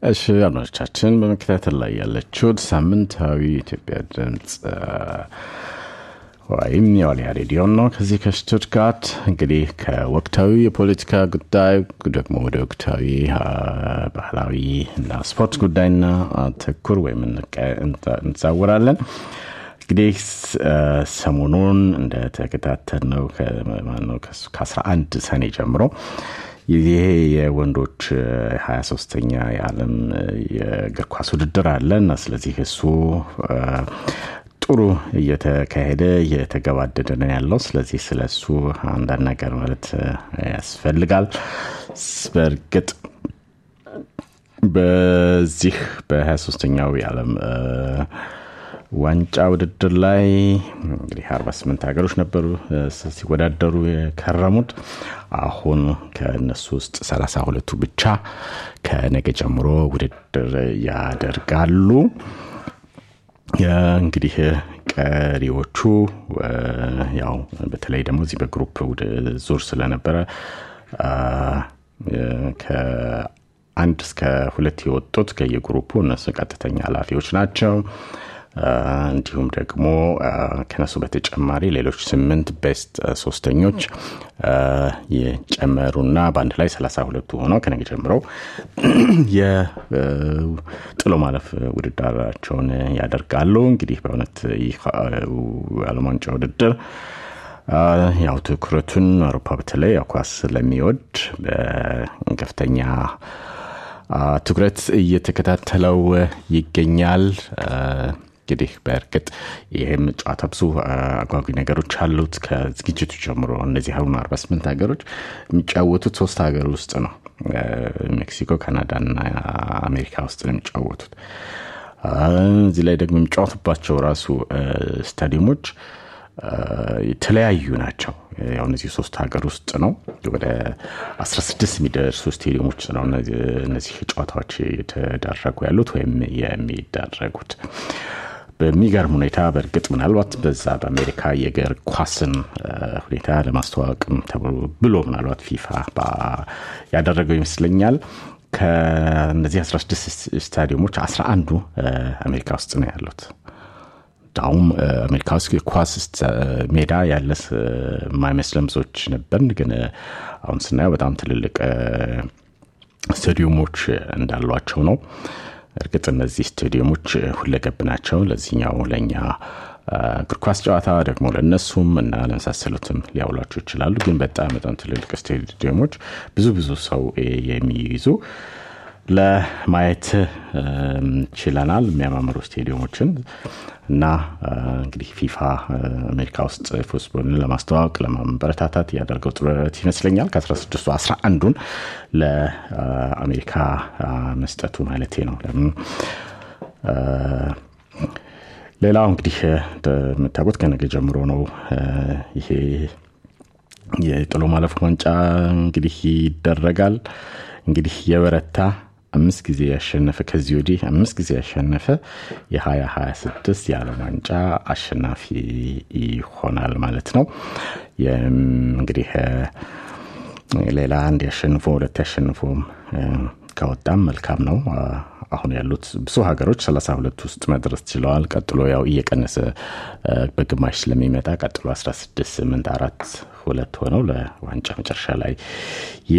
እሺ አድማጮቻችን በመከታተል ላይ ያለችሁት ሳምንታዊ የኢትዮጵያ ድምፅ ወይም የዋልያ ሬዲዮን ነው። ከዚህ ከሽቱትጋርት እንግዲህ ከወቅታዊ የፖለቲካ ጉዳይ ደግሞ ወደ ወቅታዊ ባህላዊ እና ስፖርት ጉዳይና ትኩር ወይም እንዛወራለን። እንግዲህ ሰሞኑን እንደተከታተል ነው ከ11 ሰኔ ጀምሮ ይሄ የወንዶች 23ተኛ የዓለም የእግር ኳስ ውድድር አለ እና ስለዚህ እሱ ጥሩ እየተካሄደ እየተገባደደ ነው ያለው። ስለዚህ ስለ እሱ አንዳንድ ነገር ማለት ያስፈልጋል። በእርግጥ በዚህ በ23ተኛው የዓለም ዋንጫ ውድድር ላይ እንግዲህ 48 ሀገሮች ነበሩ ሲወዳደሩ የከረሙት። አሁን ከእነሱ ውስጥ 32ቱ ብቻ ከነገ ጀምሮ ውድድር ያደርጋሉ። እንግዲህ ቀሪዎቹ ያው በተለይ ደግሞ እዚህ በግሩፕ ዙር ስለነበረ ከአንድ እስከ ሁለት የወጡት ከየግሩፑ እነሱ ቀጥተኛ ኃላፊዎች ናቸው። እንዲሁም ደግሞ ከነሱ በተጨማሪ ሌሎች ስምንት ቤስት ሶስተኞች የጨመሩና በአንድ ላይ ሰላሳ ሁለቱ ሆነው ከነገ ጀምረው የጥሎ ማለፍ ውድድራቸውን ያደርጋሉ። እንግዲህ በእውነት ይህ ዓለም ዋንጫ ውድድር ያው ትኩረቱን አውሮፓ በተለይ ያው ኳስ ስለሚወድ በከፍተኛ ትኩረት እየተከታተለው ይገኛል። እንግዲህ በእርግጥ ይህም ጨዋታ ብዙ አጓጊ ነገሮች አሉት። ከዝግጅቱ ጀምሮ እነዚህ አሁን 48 ሀገሮች የሚጫወቱት ሶስት ሀገር ውስጥ ነው። ሜክሲኮ፣ ካናዳና አሜሪካ ውስጥ ነው የሚጫወቱት። እዚህ ላይ ደግሞ የሚጫወቱባቸው ራሱ ስታዲየሞች የተለያዩ ናቸው። ያው እነዚህ ሶስት ሀገር ውስጥ ነው። ወደ 16 የሚደርሱ ስቴዲየሞች ነው እነዚህ ጨዋታዎች የተደረጉ ያሉት ወይም የሚደረጉት። በሚገርም ሁኔታ በእርግጥ ምናልባት በዛ በአሜሪካ የእግር ኳስን ሁኔታ ለማስተዋወቅም ብሎ ምናልባት ፊፋ ያደረገው ይመስለኛል። ከእነዚህ 16 ስታዲየሞች 11ዱ አሜሪካ ውስጥ ነው ያሉት። ዳውም አሜሪካ ውስጥ ኳስ ሜዳ ያለ የማይመስለን ብዙዎች ነበርን፣ ግን አሁን ስናየው በጣም ትልልቅ ስታዲየሞች እንዳሏቸው ነው። እርግጥ እነዚህ ስታዲየሞች ሁለገብ ናቸው። ለዚህኛው ለእኛ እግር ኳስ ጨዋታ ደግሞ ለእነሱም እና ለመሳሰሉትም ሊያውሏቸው ይችላሉ። ግን በጣም በጣም ትልልቅ ስታዲየሞች ብዙ ብዙ ሰው የሚይዙ ለማየት ችለናል። የሚያማምሩ ስቴዲየሞችን እና እንግዲህ ፊፋ አሜሪካ ውስጥ ፉትቦልን ለማስተዋወቅ ለማበረታታት ያደርገው ጥረት ይመስለኛል። ከ16ቱ 11ዱን ለአሜሪካ መስጠቱ ማለቴ ነው። ለምን ሌላው እንግዲህ እንደምታውቁት ከነገ ጀምሮ ነው ይሄ የጥሎ ማለፍ ዋንጫ እንግዲህ ይደረጋል። እንግዲህ የበረታ አምስት ጊዜ ያሸነፈ ከዚህ ወዲህ አምስት ጊዜ ያሸነፈ የ2026 የዓለም ዋንጫ አሸናፊ ይሆናል ማለት ነው። እንግዲህ ሌላ አንድ ያሸንፎ ሁለት ያሸንፎም ከወጣም መልካም ነው። አሁን ያሉት ብዙ ሀገሮች ሰላሳ ሁለት ውስጥ መድረስ ችለዋል። ቀጥሎ ያው እየቀነሰ በግማሽ ስለሚመጣ ቀጥሎ 16 8 4 ሁለት ሆነው ለዋንጫ መጨረሻ ላይ